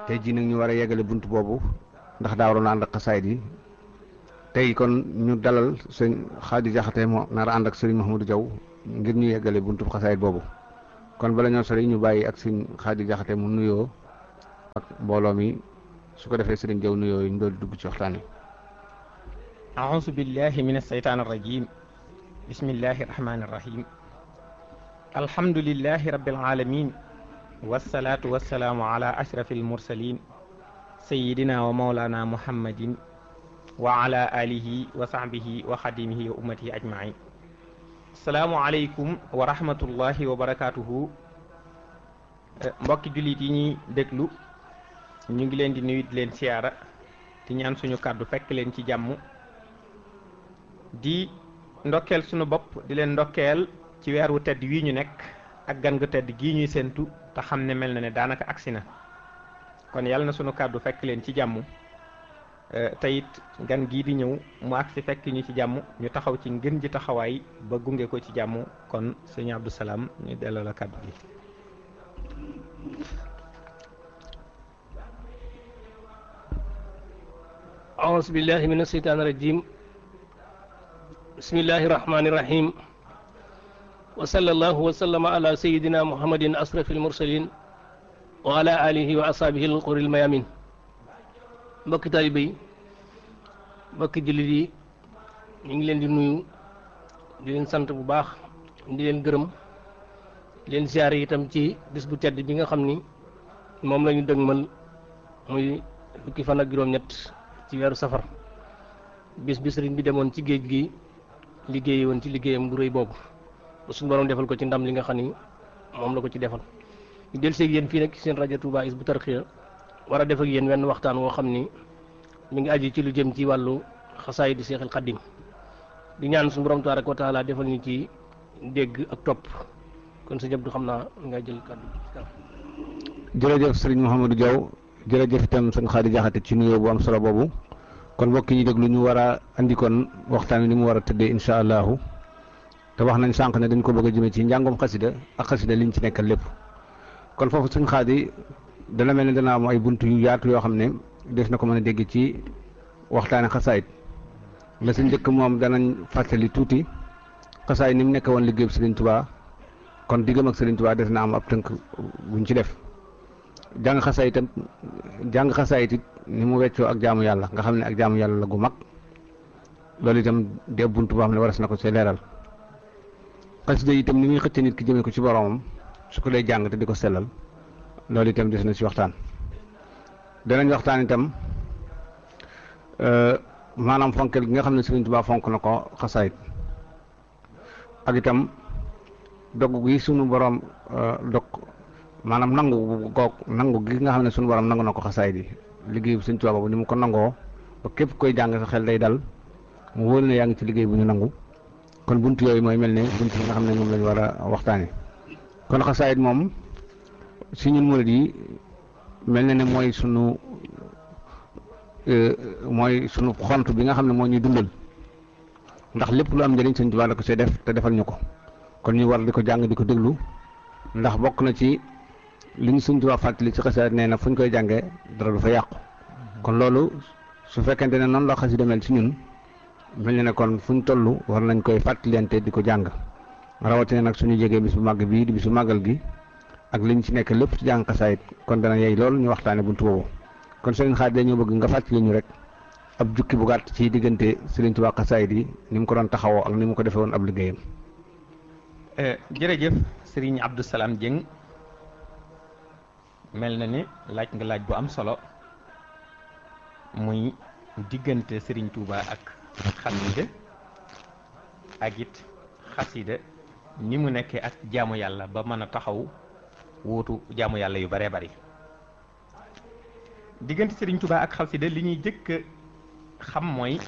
tey jii nag ñu war a yeggale bunt boobu ndax daa waroon ànd ak xasaayid yi tey kon ñu dalal sëñ Xaadi Jaxate moo nar a ànd ak sëriñ Mouhamadou Diaw ngir ñu yeggale buntu xasaayid boobu kon bala ñoo sori ñu bàyyi ak sëñ Xaadi Jaxate mu nuyoo ak mbooloo mi su ko defee sëriñ Diaw nuyoo yi ñu doon dugg ci waxtaan wi. أعوذ بالله من الشيطان الرجيم بسم الله الرحمن الرحيم الحمد لله رب العالمين والصلاة والسلام على أشرف المرسلين سيدنا ومولانا محمد وعلى آله وصحبه وخديمه وأمته أجمعين السلام عليكم ورحمة الله وبركاته mbokki jullit yi ñuy déglu ñu ngi leen di nuyu di leen siyaara di ñaan suñu kàddu fekk leen ci jàmm di ndokkeel sunu bopp di leen ndokkeel ci weer wu tedd wii ñu nekk ak gan gu tedd gii ñuy séentu te xam ne mel na ne daanaka agsi na kon yàlla na sunu kàddu fekk leen ci jàmm te it gan gii di ñëw mu agsi fekk ñu ci jàmm ñu taxaw ci ngën ji taxawaay ba gunge ko ci jàmm kon sëñ Abdou Salaam ñu delloo la kàddu gi. أعوذ بالله من الشيطان الرجيم بسم الله الرحمن الرحيم وصلى الله وسلم على سيدنا محمد أشرف المرسلين وعلى آله وأصحابه القر الميامين mbokki taalibe yi mbokki jullit yi ñu ngi leen di nuyu di leen sant bu baax di leen gërëm di leen siyaare itam ci bis bu tedd bi nga xam ni moom la ñu dëgmal muy fukki fan ak juróom-ñett ci weeru safar bis bi sëriñ bi demoon ci géej gi liggéey woon ci liggéeyam bu rëy boobu ba suñu borom defal ko ci ndam li nga xam ni moom la ko ci defal ñu del seeg yéen fii nag seen rajo Touba Hizbut Tarqiyyah war a def ak yéen wenn waxtaan woo xam ni mi ngi aju ci lu jëm ci wàllu xasaay di Seexul Xaddim di ñaan suñu borom tabaaraka wa taala defal ñu ci dégg ak topp kon sëñ Abdou xam naa nga jël kàddu jërëjëf sëriñ Mouhamadou Diaw jërëjëf itam sëñ Xaadi Jaxate ci nuyoo bu am solo boobu kon mbokk yi déglu ñu war a andi kon waxtaan wi ni mu war a tëddee incha allahu te wax nañ sànq ne dañ ko bëgg a jëmee ci njàngum xasida ak xasida liñ ci nekkal lépp kon foofu sëñ Xaadi dana mel ne dana am ay bunt yu yaatu yoo xam ne des na ko mën a dégg ci waxtaane xasaayit la sa njëkk moom danañ fàttali tuuti xasaayit ni mu nekk woon liggéey Sëriñ Tuubaa kon diggam ak Sëriñ Tuubaa des na am ab tënk buñ ci def jàng xasaayit itam jàng xasaayit it ni mu weccoo ak jaamu yàlla nga xam ne ak jaamu yàlla la gu mag loolu itam de bunt boo xam ne waras na ko see leeral xasida itam ni muy xëcc nit ki jëmee ko ci boromam su ko dee jàng te di ko sellal loolu itam des na ci waxtaan danañ waxtaan itam maanaam fonkel gi nga xam ne Sëriñ Tuubaa fonk na ko xasaayit ak itam dogg gi sunu borom dog maanaam nangu goog nangu gi nga xam ne sunu borom nangu na ko xasaayit yi liggéey bu Sëriñ Tuubaa boobu ni mu ko nangoo ba képp koy jàng sa xel day dal mu wóor ne yaa ngi ci liggéey bu ñu nangu kon bunt yooyu mooy mel ne bunt yi nga xam ne moom lañu war a waxtaane kon xasaayit moom si ñun murid yi mel na ne mooy sunu mooy sunu xont bi nga xam ne moo ñuy dundal ndax lépp lu am njëriñ Sëriñ Tuubaa la ko see def te defal ñu ko kon ñu war di ko jàng di ko déglu ndax bokk na ci li ñu Sëriñ Tuubaa fàttali ci xasaayit nee na fu ñu koy jàngee dara du fa yàqu kon loolu su fekkente ne noonu la xasida mel ci ñun mel na ne kon fu ñu toll war nañ koy fàttalante di ko jàng rawatina nag suñu jegee bis bu màgg bii di bisu màggal gi ak liñ ci nekk lépp ci jàng xasaayit kon dana yey loolu ñu waxtaane buntu boobu kon Sëriñ Xaadi dañoo bëgg nga fàttali ñu rek ab jukki bu gàtt ci diggante Sëriñ Tuubaa xasaayit yi ni mu ko doon taxawoo ak ni mu ko defee woon ab liggéeyam. jërëjëf Sëriñ Abdou Salaam Dieng mel na ni laaj nga laaj bu am solo muy diggante Sëriñ Tuubaa ak xasida ak it xasida ni mu nekkee ak jaamu yàlla ba mën a taxaw wuutu jaamu yàlla yu baree bari diggante Sëriñ Tuubaa ak xasida li ñuy jëkk xam mooy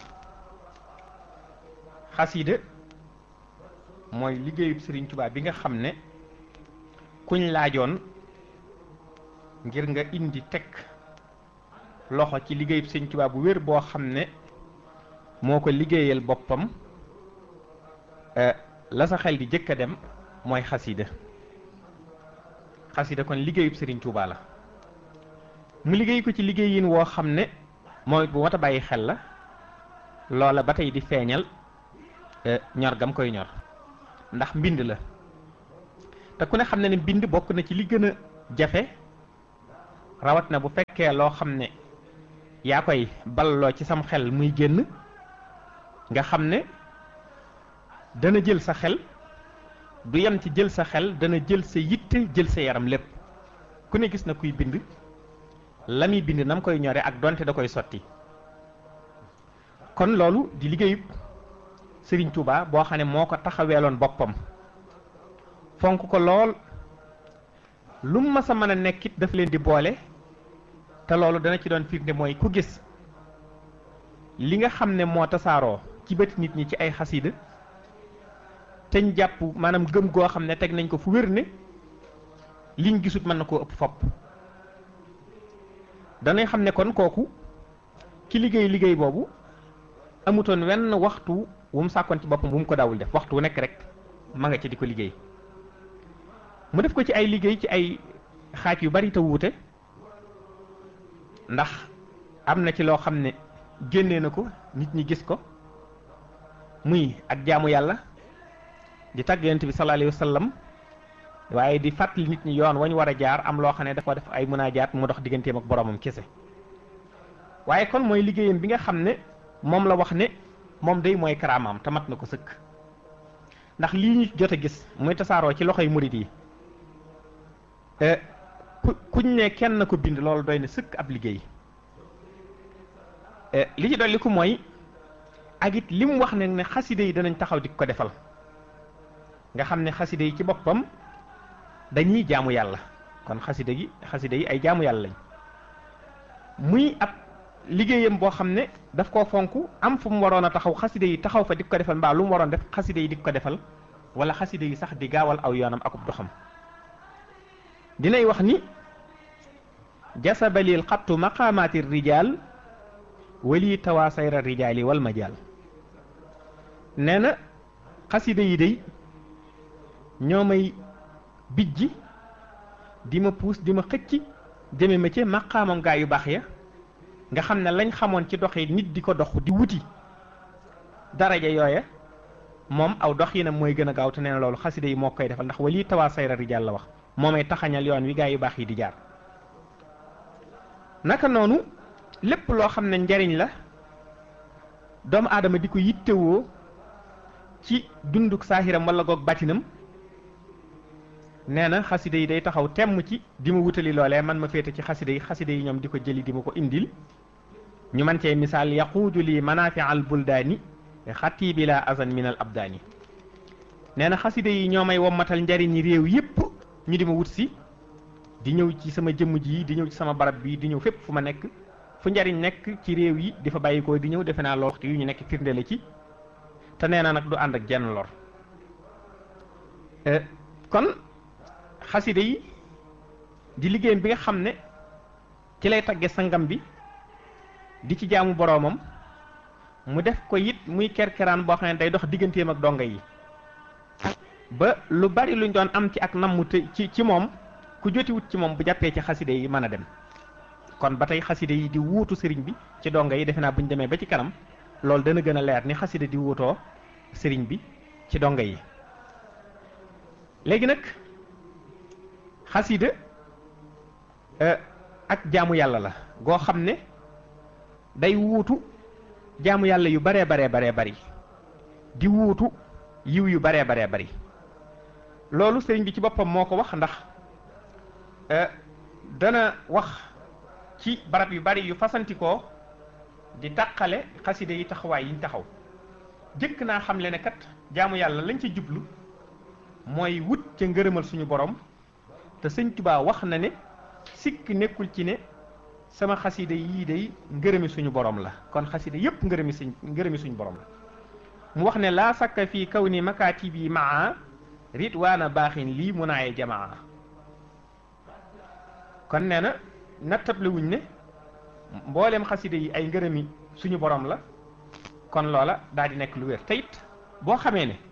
xasida mooy liggéeyub Sëriñ Tuubaa bi nga xam ne kuñ laajoon ngir nga indi teg loxo ci liggéeyub Sëriñ Tuubaa bu wér boo xam ne moo ko liggéeyal boppam la sa xel di jëkk a dem mooy xasida xasida kon liggéeyub Sëriñ Tuubaa la mu liggéey ko ci liggéeyin woo xam ne mooy bu mat a bàyyi xel la loola ba tey di feeñal ñor gam koy ñor ndax mbind la te ku ne xam ne ne mbind bokk na ci li gën a jafe rawat na bu fekkee loo xam ne yaa koy balloo ci sam xel muy génn nga xam ne dana jël sa xel du yem ci jël sa xel dana jël sa yitte jël sa yaram lépp ku ne gis na kuy bind la muy bind na mu koy ñore ak donte da koy sotti kon loolu di liggéeyub Sëriñ Tuuba boo xam ne moo ko taxaweeloon boppam fonk ko lool lu mu mas a mën a nekkit daf leen di boole te loolu dana ci doon firnde mooy ku gis li nga xam ne moo tasaaroo ci bët nit ñi ci ay xasida teñ jàpp maanaam gëm goo xam ne teg nañ ko fu wér ne liñ gisut mën na koo ëpp fopp danay xam ne kon kooku ki liggéey liggéey boobu amutoon wenn waxtu wu mu sàkkoon ci boppam bu mu ko daawul def waxtu wu nekk rek ma nga ci di ko liggéey mu def ko ci ay liggéey ci ay xaaj yu bari te wuute ndax am na ci loo xam ne génnee na ko nit ñi gis ko muy ak jaamu yàlla di tagg yonent bi sallallahu alayhi wa sallam waaye di fàttali nit ñi yoon wañ war a jaar am loo xam ne dafa def ay munaajaat mu dox digganteem ak boromam kese waaye kon mooy liggéeyam bi nga xam ne moom la wax ne moom day mooy karaamaam te mat na ko sëkk ndax lii ñu jot a gis muy tasaaroo ci loxoy murit yi ku kuñ ne kenn ko bind loolu doy na sëkk ab liggéey li ci dolli ko mooy ak it li mu wax ne ne xaside yi danañ taxaw di ko defal nga xam ne xaside yi ci boppam dañuy jaamu yàlla kon xaside gi xaside yi ay jaamu yàlla lañ muy ab liggéeyam boo xam ne daf koo fonk am fu mu waroon a taxaw xaside yi taxaw fa di ko defal mbaa lu mu waroon def xaside yi di ko defal wala xaside yi sax di gaawal aw yoonam akub doxam dinay wax ni jasabalil xattu maqaamaati rijaal wali tawaasayra rijaali wal majaal nee na xaside yi day ñoo may bijji di ma puus di ma xëcc jëme ma ci maqaamam gaa yu baax ya nga xam ne lañ xamoon ci dox yi nit di ko dox di wuti daraja yooya moom aw dox yi nag mooy gën a gaaw te nee na loolu xaside yi moo koy defal ndax wali tawaasayra rijaal la wax moomay taxañal yoon wi gaa yu baax yi di jaar naka noonu lépp loo xam ne njariñ la doomu aadama di ko yittewoo ci dunduk saahiram wala goog bàttinam nee na xaside yi day taxaw temm ci di ma wutali loolee man ma féete ci xaside yi xaside yi ñoom di ko jëli di ma ko indil ñu man cee misaal yaquudu lii manaafi al buldaani xati bi la azan min al abdaani nee na xaside yi ñoo may wommatal njariñi réew yépp ñu di ma wut si di ñëw ci sama jëmm ji di ñëw ci sama barab bi di ñëw fépp fu ma nekk fu njariñ nekk ci réew yi di fa bàyyi ko di ñëw defe naa lool waxtu yu ñu nekk firnde la ci te nee na nag du ànd ak jenn lor kon xaside yi di liggéeyam bi nga xam ne ci lay tagge sangam bi di ci jaamu boroomam mu def ko it muy kerkeraan boo xam ne day dox digganteem ak donga yi ba lu bari luñ doon am ci ak nammu te ci ci moom ku jotiwut ci moom bu jàppee ci xaside yi mën a dem kon ba tey xaside yi di wuutu sëriñ bi ci donga yi defe naa bu ñu demee ba ci kanam loolu dana gën a leer ni xaside di wuutoo sëriñ bi ci donga yi léegi nag xasida ak jaamu yàlla la goo xam ne day wuutu jaamu yàlla yu baree baree baree bari di wuutu yiw yu baree baree bari loolu sëriñ bi ci boppam moo ko wax ndax dana wax ci barab yu bari yu fasantikoo di taqale xaside yi taxawaay yiñ taxaw jëkk naa xam le ne kat jaamu yàlla lañ ca jublu mooy wut ca ngërëmal suñu borom te sëñ Tuubaa wax na ne sikk nekkul ci ne sama xaside yii day ngërëmi suñu borom la kon xaside yépp ngërëmi suñ ngërëmi suñu borom la mu wax ne laa sakka fii kaw ni makaatibi maa ridwaana baaxin lii munaaye jamaa kon nee na nattable wuñ ne mbooleem xaside yi ay ngërëmi suñu borom la kon loola daal di nekk lu wér te it boo xamee ne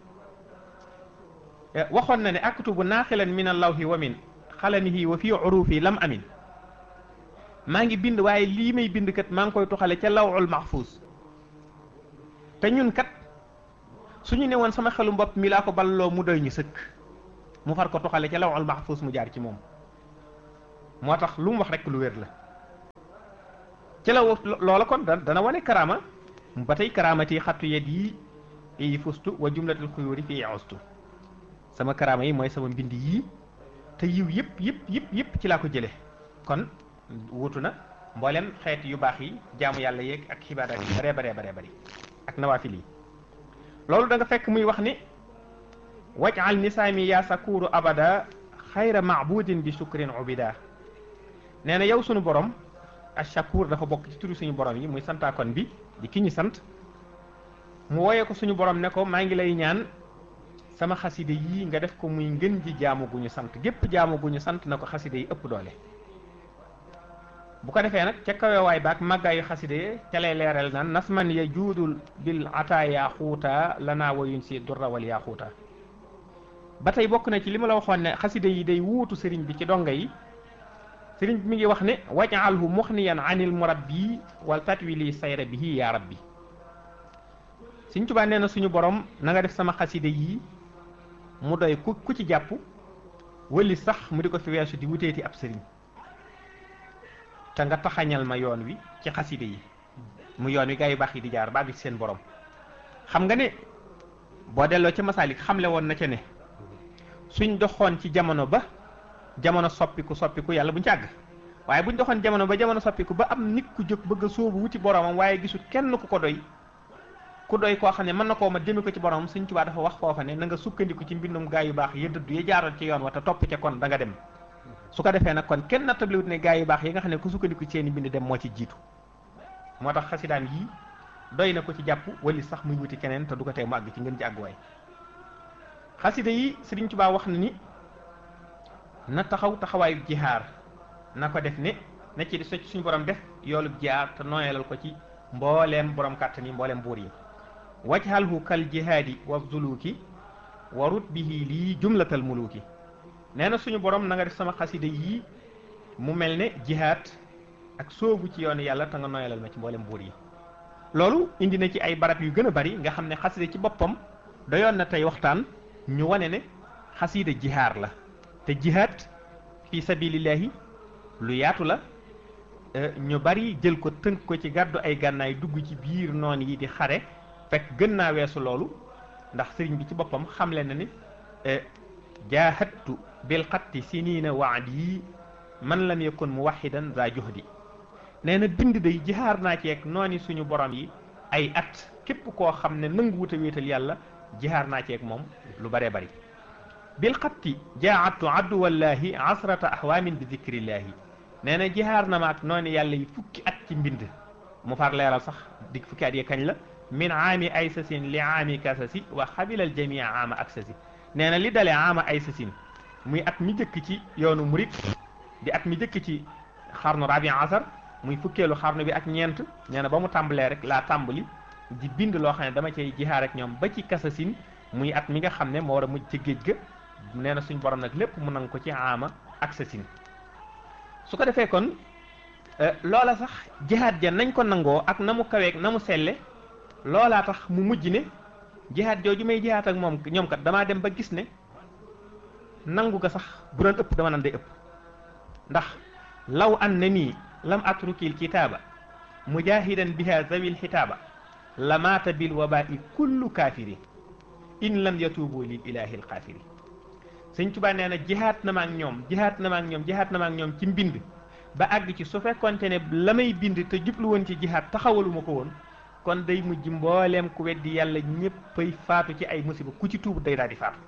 waxoon na ne aktubu naaxilan min allawhi wa min xalamihi wa fii urufi lam amin maa ngi bind waaye lii may bind kat maa ngi koy toxale ca lawul mahfuus te ñun kat suñu ne woon sama xelu mbopp mi laa ko balloo mu doy ñu sëkk mu far ko toxale ca lawul mahfuus mu jaar ci moom moo tax lu mu wax rek lu wér la ci la loola kon dana wane karaama ba tey karaamati xattu yet yi yi fustu wa jumlatul xuyóori fii ustu sama karaama yi mooy sama mbind yii te yiw yëpp yëpp yëpp yëpp ci laa ko jële kon wutu na mboolem xeet yu baax yi jaamu yàlla yeeg ak xibaadaat yi baree baree baree bëri ak nawaafil yi loolu da nga fekk muy wax ni wajal nisaami yaa sakuuru abada xayra maabudin bi shukrin ubida nee na yow sunu borom ashakur dafa bokk ci turu suñu borom yi muy santaakon bi di ki ñu sant mu woyee ko suñu borom ne ko maa ngi lay ñaan sama xaside yii nga def ko muy ngën ji jaamu gu ñu sant gépp jaamu gu ñu sant na ko xaside yi ëpp doole bu ko defee nag ca kawewaay baak màggaayu xaside ca lay leeral naan nasman ya juudul bil ata yaa xuuta lanaa wayun si durrawal yaa xuuta ba tey bokk na ci li ma la waxoon ne xaside yi day wuutu sëriñ bi ci donga yi sëriñ bi mi ngi wax ne waj'alhu muxniyan anil murabbi wal tatwili sayra bihi yaa rabbi Sëriñ Tuubaa nee na suñu borom na nga def sama xaside yi mu doy ku ku ci jàpp wëli sax mu di ko fi weesu di wuteeti ab sëriñ te nga taxañal ma yoon wi ci xaside yi mu yoon wi gaa yu baax yi di jaar ba àgg ci seen borom xam nga ne boo delloo ca masaalik xamle woon na ca ne suñ doxoon ci jamono ba jamono soppiku soppiku yàlla buñ ci àgg waaye buñ doxoon jamono ba jamono soppiku ba am nit ku jóg bëgg a sóobu wuti boromam waaye gisul kenn ku ko doy ku doy koo xam ne mën na koo ma jëme ko ci boromam Sëriñ Tuubaa dafa wax foofa ne na nga sukkandiku ci mbindum gaa yu baax ya dëddu ya jaaroon ci yoon wa te topp ca kon da nga dem su ko defee nag kon kenn nattabliwut ne gaa yu baax yi nga xam ne ku sukkandiku ci seeni mbind dem moo ci jiitu moo tax xasidaam yii doy na ko ci jàpp wali sax muy wuti keneen te du ko tee mu àgg ci ngeen ci àgguwaay xasida yi Sëriñ Tuubaa wax na ni na taxaw taxawaayu jihaar na ko def ne na ci so suñu borom def yoolub jihaar te nooyalal ko ci mbooleem borom kàttan yi mbooleem buur yi wajhalhu kal jihaadi wa zuluki wa rut bihi lii jumlatal muluki nee na suñu borom na nga def sama xasida yii mu mel ne jihaad ak soobu ci yoonu yàlla te nga nooyalal ma ci mbooleem buur yi loolu indi na ci ay barab yu gën a bari nga xam ne xasida ci boppam doyoon na tey waxtaan ñu wane ne xasida jihaar la te jihaad fi sabilillahi lu yaatu la ñu bari jël ko tënk ko ci gàddu ay gànnaay dugg ci biir noon yi di xare fekk gën naa weesu loolu ndax sëriñ bi ci boppam xamle na ni jaahadtu bil xatti siniina waadi man lam yakun muwaxidan za juhdi nee na bind day jihaar naa ci ak nooni suñu borom yi ay at képp koo xam ne nangu wut a wéetal yàlla jihaar naa ci ak moom lu baree bari bil xatti jaahadtu adduwallahi asrata ahwaamin bi dikrillaahi nee na jihaar na ma ak noonu yàlla yi fukki at ci mbind mu far leeral sax dig fukki at yi kañ la min aami aysasin li aami kasasi wa xabilal jamia aama aksasi nee na li dalee aama aysasin muy at mi jëkk ci yoonu murit di at mi jëkk ci xarnu rabi asar muy fukkeelu xarnu bi ak ñeent nee na ba mu tàmbalee rek laa tàmbali di bind loo xam ne dama cay jihaar ak ñoom ba ci kasasin muy at mi nga xam ne moo war a mujj ci géej ga nee na suñ borom nag lépp mu nang ko ci aama aksasin su ko defee kon loola sax jihaad ja nañ ko nangoo ak na mu kaweeg na mu selle loolaa tax mu mujj ne jihaad jooju may jihaad ak moom ñoom kat damaa dem ba gis ne nangu ga sax bu doon ëpp dama nan day ëpp ndax law an na nii lam atrukil kitaaba mujahidan biha zawil xitaaba la maata bil wabai kullu kaafiri in lam yatuubu lil ilahi l xaafiri sëñ Tuubaa nee na jihaat na ma ak ñoom jihaat na ma ak ñoom jihaat na ma ak ñoom ci mbind ba àgg ci su fekkonte ne la may bind te jublu woon ci jihaat taxawaluma ko woon kon day mujj mbooleem ku weddi yàlla ñéppay faatu ci ay musiba ku ci tuub day daal di faatu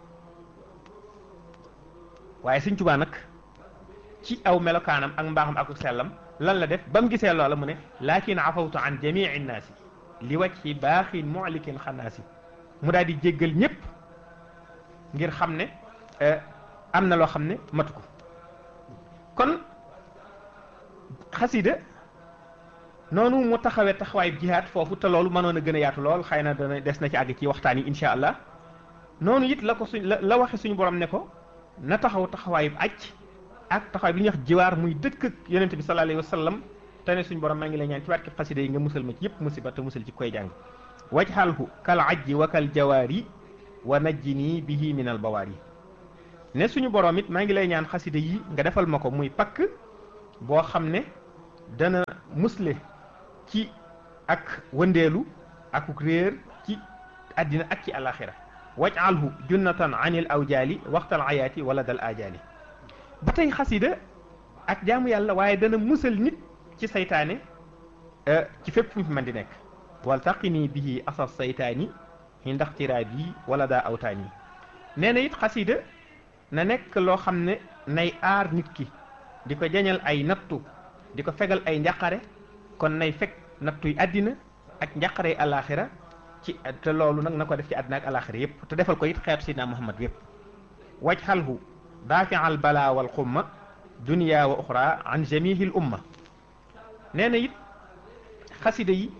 waaye sëñ Tuubaa nag ci aw melokaanam ak mbaaxam ak sellam lan la def ba mu gisee loola mu ne laakin afawtu an jamii nnaasi li wajhi baaxin mulikin xanaasi mu daal di jéggal ñépp ngir xam ne am na loo xam ne matu ko kon xasida noonu mu taxawee taxawaay jihaad foofu te loolu mënoon a gën a yaatu lool xëy na dana des na ci àgg ci waxtaan yi incha allah noonu it la ko suñ la la waxe suñu borom ne ko na taxaw taxawaayub aj ak taxawaay bi ñuy wax jiwaar muy dëkk ak yonente bi sallallahu alayhi wa sallam te ne suñu borom maa ngi lay ñaan ci barkeb xasida yi nga musal ma ci yëpp musiba te musal ci koy jàng wajxalhu kal ajji wa kal jawaari wa najjini bihi min al bawaari ne suñu borom it maa ngi lay ñaan xasida yi nga defal ma ko muy pakk boo xam ne dana musle ci ak wëndeelu akuk réer ci àddina ak ci alaxira waj'alhu junnatan anil awjaali waxtal ayaati wala dal ajaali ba tey xasida ak jaamu yàlla waaye dana musal nit ci saytaane ci fépp fu mu fi mën di nekk wal taqini bihi asas saytaani yi ndax tiraab yi wala daa awtaan yi nee na it xasida na nekk loo xam ne nay aar nit ki di ko jañal ay nattu di ko fegal ay njaqare kon nay fekk nattuy àddina ak njaqarey alaxira ci te loolu nag na ko def ci àddina ak alaxira yépp te defal ko it xeetu sidna muhammad yépp wajxalhu daafial bala wal xumma dunia wa uxra an jamihil umma nee na it xasida yi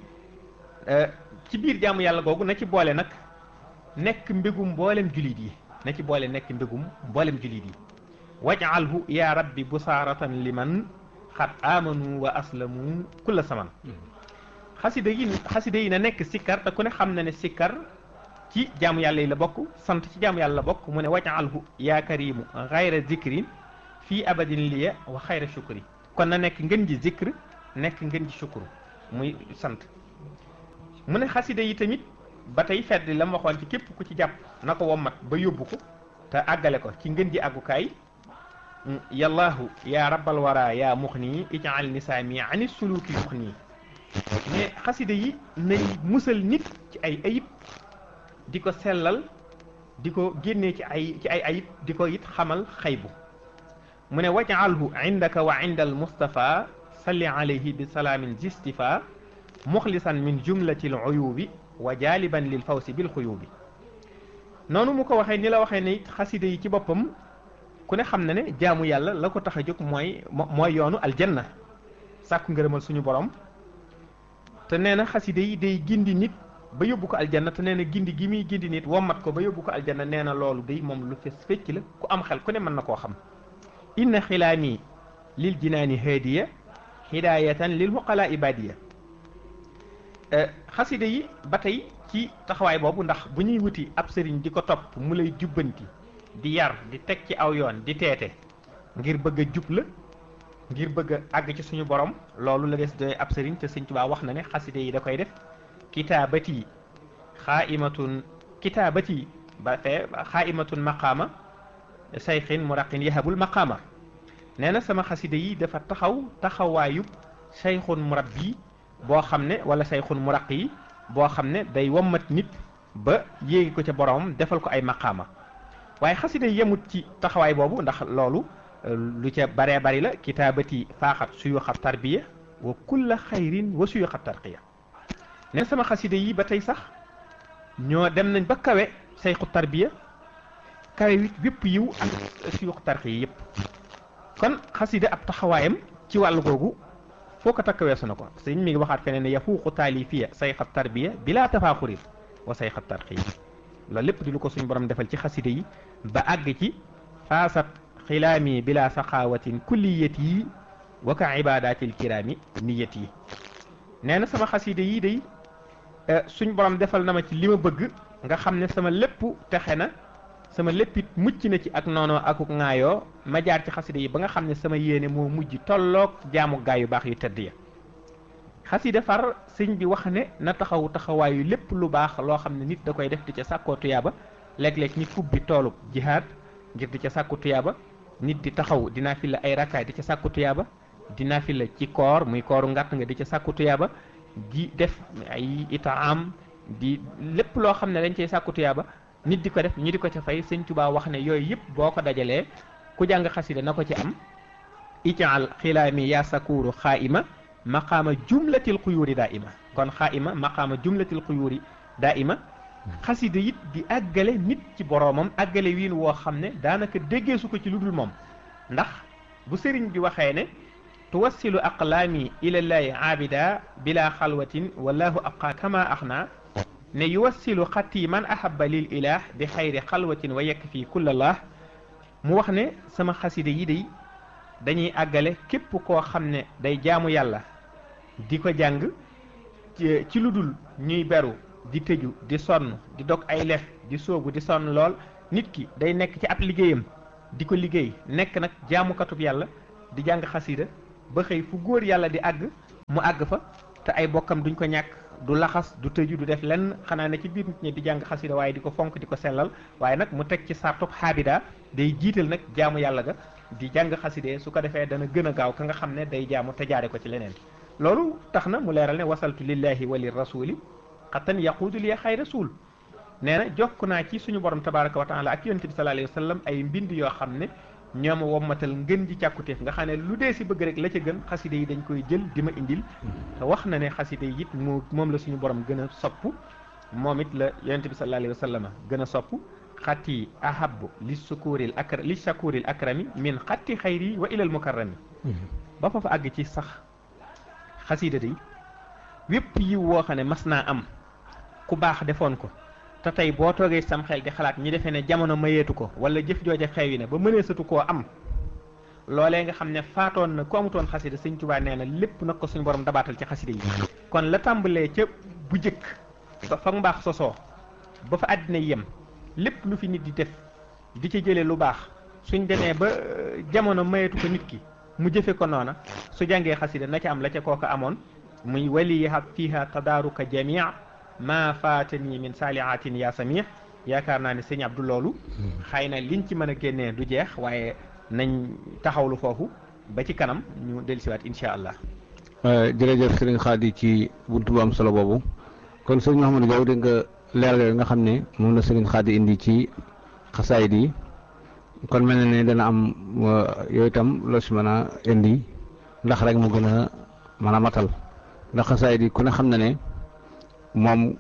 ci biir jaamu yàlla googu na ci boole nag nekk mbégum mboolem julit yi na ci boole nekk mbégum mboolem julit yi waj'alhu ya rabbi busaaratan liman xat amanu wa aslamu kulla saman xasida yi xasida yi na nekk sikkar te ku ne xam na ne sikkar ci jaamu yàlla yi la bokk sant ci jaamu yàlla la bokk mu ne waj'alhu ya karimu xayra zikrin fii abadin liya wa xayra shukri kon na nekk ngën ji zikr nekk ngën ji shukru muy sant mu ne xasida yi tamit ba tey fedd la ma waxoon ci képp ku ci jàpp na ko wommat ba yóbbu ko te àggale ko ci ngën ji àggukaay yallaahu yaa rabbal wara yaa mux nii ijaal nisaami ani suluki mux nii mais xasida yi nañ musal nit ci ay ayib di ko sellal di ko génnee ci ay ci ay ayib di ko it xamal xaybu mu ne waj'alhu indaka wa inda al mustafa salli alayhi bi salaamin jistifa muxlisan min jumlati al uyubi wa jaaliban lil fawsi bil xuyubi noonu mu ko waxee ni la waxee ne it xasida yi ci boppam ku ne xam na ne jaamu yàlla la ko tax a jóg mooy mooy yoonu aljanna sàkku ngërëmal suñu borom te nee na xasida yi day gindi nit ba yóbbu ko aljanna te nee na gindi gi muy gindi nit wommat ko ba yóbbu ko aljanna nee na loolu day moom lu fes fecc la ku am xel ku ne mën na koo xam inna xilaami lil jinaani haadiya hidaayatan lil muqala ibadiya xasida yi ba tey ci taxawaay boobu ndax bu ñuy wuti ab sëriñ di ko topp mu lay jubbanti di yar di teg ci aw yoon di teete ngir bëgg a jub la ngir bëgg a àgg ci suñu borom loolu la des doy ab sëriñ te sëñ Tuubaa wax na ne xasida yi da koy def kitaabati xaaimatun kitaabati ba fee xaaimatun maqaama sayxin muraqin yahabul maqaama nee na sama xasida yi dafa taxaw taxawaayub sayxun murabbi boo xam ne wala sayxun muraq yi boo xam ne day wommat nit ba yéegi ko ca boromam defal ko ay maqaama waaye xasida yemut ci taxawaay boobu ndax loolu lu ca baree bari la kitaabati faaxat suyuxa tarbiya wa kulla xayrin wa suyuxa tarqiya neen sama xasida yi ba tey sax ñoo dem nañ ba kawe sayxu tarbiya kawe wit bépp yiw ak suyuxa tarqiya yépp kon xasida ab taxawaayam ci wàllu googu foo ko takk weesu na ko sëñ mi ngi waxaat feneen ne yafuuqu taalifiya sayxa tarbiya bila tafaaxurin wa sayxa tarqiya loolu lépp di lu ko suñ borom defal ci xasida yi ba àgg ci faasat xilaami bila saxaawatin kulliyat yi wa ka ibadatil kiraami niyat yi nee na sama xasida yi day suñ borom defal na ma ci li ma bëgg nga xam ne sama lépp texe na sama léppit mucc na ci ak noonoo akuk ŋaayoo ma jaar ci xasida yi ba nga xam ne sama yéene moo mujj tolloog jaamu gaay yu baax yu tëdd ya xasida far sëñ bi wax ne na taxaw taxawaayu lépp lu baax loo xam ne nit da koy def di ca sàkkoo tuyaaba léeg-léeg nit ubbi toolub jihaad ngir di ca sàkku tuyaaba nit di taxaw dinaa fi la ay rakkaay di ca sàkku tuyaaba dinaa fi la ci koor muy kooru ngàtt nga di ca sàkku tuyaaba di def ay itaam di lépp loo xam ne dañ cay sàkku tuyaaba nit di ko def ñu di ko ca fay sëñ Tuubaa wax ne yooyu yëpp boo ko dajalee ku jàng xasida na ko ci am ijaal xilaami yaa sakuuru xaaima maqaama jumlatil xuyuuri daa ima kon xaaima maqaama jumlatil xuyuuri daa ima xasida it di àggale nit ci boroomam àggale wiin woo xam ne daanaka déggee su ko ci lu dul moom ndax bu sëriñ bi waxee ne tuwassilu aqlaami ilallaahi aabida bila xalwatin wallahu abqa kama axna ne yuwassilu xatti man ahaba lil ilah bi xayri xalwatin wa yakfi kullallah mu wax ne sama xasida yi day dañuy àggale képp koo xam ne day jaamu yàlla di ko jàng ci lu dul ñuy beru di tëju di sonn di dog ay lef di soobu di sonn lool nit ki day nekk ci ab liggéeyam di ko liggéey nekk nag jaamukatub yàlla di jàng xasida ba xëy fu góor yàlla di àgg mu àgg fa te ay bokkam duñ ko ñàkk du laxas du tëju du def lenn xanaa ne ci biir nit ñi di jàng xasida waaye di ko fonk di ko sellal waaye nag mu teg ci sartub xaabida day jiital nag jaamu yàlla ga di jàng xaside su ko defee dana gën a gaaw ka nga xam ne day jaamu te jaare ko ci leneen loolu tax na mu leeral ne wasaltu lillahi wa lir rasuli xattan yaquudu li xay rasul nee na jokk naa ci suñu borom tabaraka wa taala ak yonente bi sallallahu alayhi wa sallam ay mbind yoo xam ne ñooma wommatal ngën ji càkkutéef nga xam ne lu dee si bëgg rek la ca gën xaside yi dañ koy jël di ma indil te wax na ne xaside yi it mu moom la suñu borom gën a sopp moom it la yonente bi sallallahu alayhi wa sallam gën a sopp xatti ahabu li sukuril akra li shakuril akrami min xatti xayri wa ilal mukarrami ba fa fa àgg ci sax xasida day wépp yiw woo xam ne mas naa am ku baax defoon ko te tey boo toogee sam xel di xalaat ñi defee ne jamono mayeetu ko wala jëf jooja xewi na ba mëneesatu koo am loolee nga xam ne faatoon na ku amutoon xasida sëñ Tuubaa nee na lépp nag ko suñu borom dabaatal ci xasida yi kon la tàmbalee ca bu jëkk ba fa mbaax sosoo ba fa àddina yem lépp lu fi nit di def di ca jëlee lu baax suñ demee ba jamono mayeetu ko nit ki mu jëfe ko noona su jàngee xasida na ca am la ca kooka amoon muy waliha fiha tadaaruka jamia ma faatani min saalihatin ya samih yaakaar naa ne sëñ Abdou loolu xëy na liñ ci mën a génnee du jeex waaye nañ taxawlu foofu ba ci kanam ñu dellusiwaat incha allah jërëjëf sëriñ Xaadi ci buntu bu am solo boobu kon sëriñ Mouhamadou Diaw dégg nga leeral yooyu nga xam ne moom la sëriñ Xaadi indi ci xasaayid yi kon mel na ne dana am yooyu itam loo si mën a indi ndax rek mu gën a mën a matal ndax xasaayid yi ku ne xam na ne moom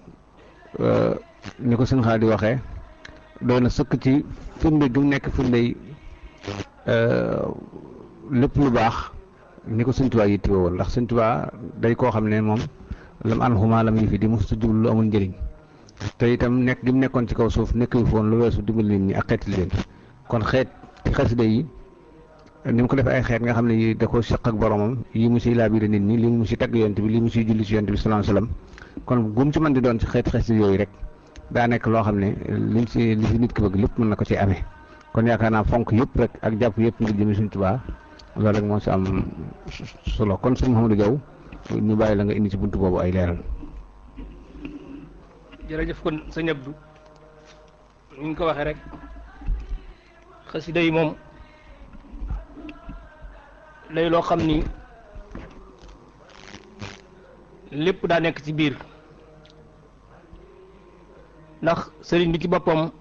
ni ko sëriñ Xaadi waxee doy na sëkk ci firnde gi mu nekk firnde lépp lu baax ni ko sëñ Tuubaa yi tiwoo woon ndax sëñ Tuubaa day koo xam ne moom lam an xuma lam yi fi di mosuta jublu lu amul njëriñ te itam nekk gi mu nekkoon ci kaw suuf nekk yu foon lu weesu dimbali nit ñi ak xeeti leen kon xeet ci xasida yi ni mu ko def ay xeet nga xam ne yi da ko seq ak boromam yi mu siy laabire nit ñi li mu si tagg yonent bi li mu siy julli si yonent bi sallallahu alayhi wasallam kon gum ci mën di doon ci xeet xasida yooyu rek daa nekk loo xam ne liñ si li si nit ki bëgg lépp mën na ko ci amee kon yaakaar naa fonk yëpp rek ak jàpp yëpp ngir jëmi suñ Tuubaa loolu rek moo si am solo kon sëñ Mouhamadou Diaw ñu bàyyi la nga indi ci buntu boobu ay leeral. jërëjëf kon sëñ Abdou ni ñu ko waxee rek xasida yi moom lay loo xam ni lépp daa nekk ci biir ndax sëriñ bi ci boppam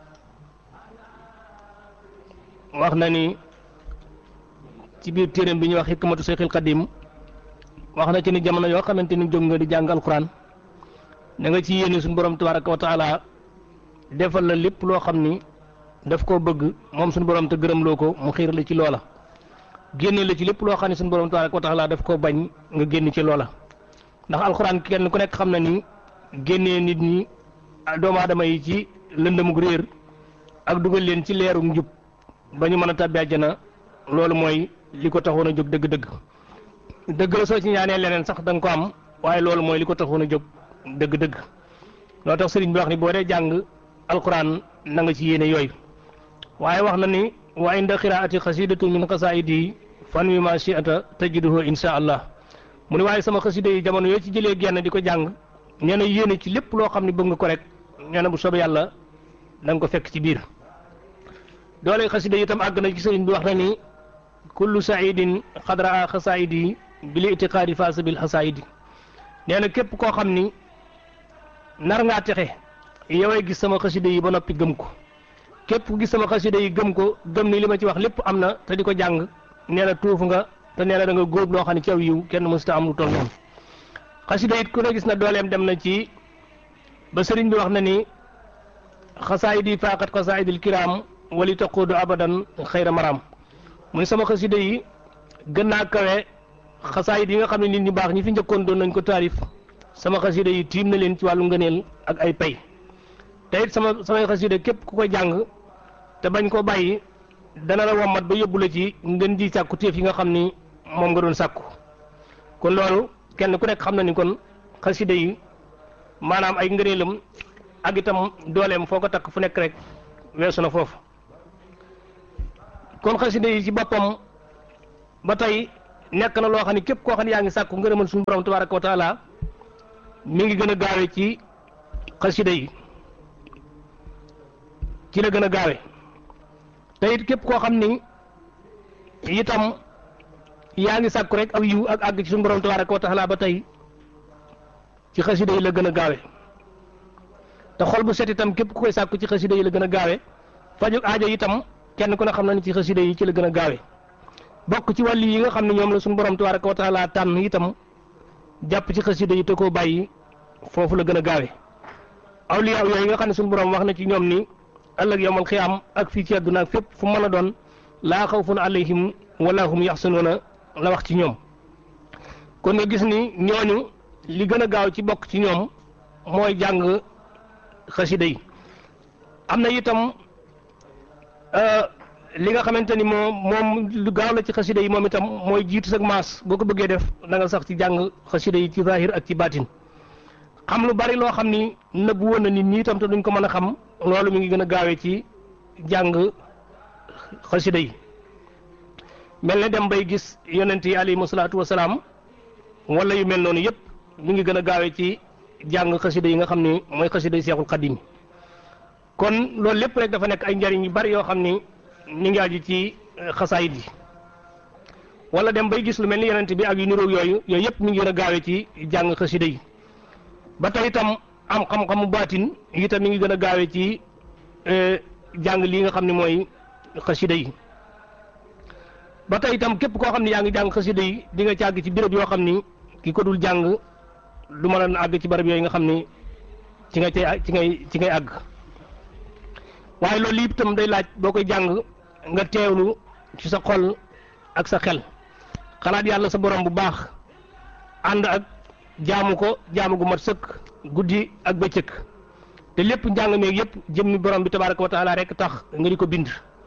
wax na ni ci biir téeréem bi ñuy wax hikmatu Seexil Xadim wax na ci ni jamono yoo xamante ni jóg nga di jàng alxuraan da nga ci yéene suñu borom tabaraka wa taala defal la lépp loo xam ni daf koo bëgg moom suñu borom te gërëm loo ko mu xiir la ci loola génne la ci lépp loo xam ne suñu borom tabaraka wa taala daf koo bañ nga génn ci loola ndax alxuraan kenn ku nekk xam na ni génnee nit ñi doomu aadama yi ci lëndëmug réer ak dugal leen ci leerug njub ba ñu mën a tàbbi àjjana loolu mooy li ko taxoon a jóg dëgg-dëgg dëgg la soo ci ñaanee leneen sax da nga ko am waaye loolu mooy li ko taxoon a jóg dëgg-dëgg loo tax sëriñ bi wax ni boo dee jàng alquran na nga ci yéene yooyu waaye wax na ni wa inda qiraati xasidatu min xasaidi fan wi ma shi'ata tajiduhu insha allah mu ne waaye sama xasida yi jamono yoo ci jëlee genn di ko jàng nee na yéene ci lépp loo xam ne bëgg nga ko rek nee na bu soobee yàlla da nga ko fekk ci biir doole xasida yi itam àgg na ci sëriñ bi wax na ni kullu saidin xadra a xasaidi bil itiqaadi faasa bil xasaidi nee na képp koo xam ni nar ngaa texe yoway gis sama xasida yi ba noppi gëm ko képp ku gis sama xasida yi gëm ko gëm ni li ma ci wax lépp am na te di ko jàng nee na tuuf nga te nee na da nga góob loo xam ne ci aw yiw kenn mësuta am lu toll noonu xasida it ku ne gis na dooleem dem na ci ba sëriñ bi wax na ni xasaayidi faaqat xasaayidil kiraam wali taquudu abadan xayra maram mu ne sama xasida yi gën naa kawe xasaayid yi nga xam ne nit ñu baax ñi fi njëkkoon doon nañ ko taarif sama xasida yi tiim na leen ci wàllu ngëneel ak ay pay te it sama samay xasida képp ku ko jàng te bañ koo bàyyi dana la wommat ba yóbbu la ci ngeen ji sàkku téef yi nga xam ni moom nga doon sàkku kon loolu kenn ku nekk xam na ni kon xasida yi maanaam ay ngëneelam ak itam dooleem foo ko takk fu nekk rek weesu na foofu kon xasida yi ci boppam ba tey nekk na loo xam ne képp koo xam ne yaa ngi sàkku ngërëmal suñu borom tabaraka wa taala mi ngi gën a gaawe ci xasida yi ci la gën a gaawe te it képp koo xam ni itam yaa ngi sàkku rek aw yiw ak àgg ci suñu borom tabaraka wa taala ba tey ci xasida yi la gën a gaawe te xol bu set itam képp ku koy sàkku ci xasida yi la gën a gaawe faju aajo itam kenn ku ne xam na ni ci xasida yi ci la gën a gaawe bokk ci wàllu yi nga xam ne ñoom la suñu borom tabaraka wa taala tànn itam jàpp ci xasida yi te koo bàyyi foofu la gën a gaawe awliya yooyu nga xam ne suñu borom wax na ci ñoom ni ëllëg yawmal xiyaam ak fii ci àdduna ak fépp fu mën a doon laa xawfun alayhim wala hum yaxsanuuna la wax ci ñoom kon nga gis ni ñooñu li gën a gaaw ci bokk ci ñoom mooy jàng xasida yi am na itam li nga xamante ni moom moom lu gaaw la ci xasida yi moom itam mooy jiitu sag maas boo ko bëggee def da nga sax ci jàng xasida yi ci zahir ak ci baatin xam lu bari loo xam ni nëbbu woon na nit ñi itam te duñ ko mën a xam loolu mi ngi gën a gaawee ci jàng xasida yi mel ne dem bay gis yonent yi alayhimu salaatu wasalaam wala yu mel noonu yëpp mi ngi gën a gaawee ci jàng xasida yi nga xam ni mooy xasida yi seexul xadim kon loolu lépp rek dafa nekk ay njariñ yu bari yoo xam ni ñu ngi aju ci xasaayit yi wala dem bay gis lu mel ni yonent bi ak yu niroog yooyu yooyu yëpp mi ngi gën a gaawee ci jàng xasida yi ba tey itam am xam-xamu baatin itam mi ngi gën a gaawee ci jàng lii nga xam ne mooy xasida yi ba tey itam képp koo xam ne yaa ngi jàng xasida yi di nga ci àgg ci béréb yoo xam ni ki ko dul jàng du mën a àgg ci barab yooyu nga xam ni ci nga cay ci ngay ci ngay àgg waaye loolu yëpp itam day laaj boo koy jàng nga teewlu ci sa xol ak sa xel xalaat yàlla sa borom bu baax ànd ak jaamu ko jaamu gu mat sëkk guddi ak bëccëg te lépp njàng meeg yëpp jëmmi borom bi tabaraka wa taala rek tax nga di ko bind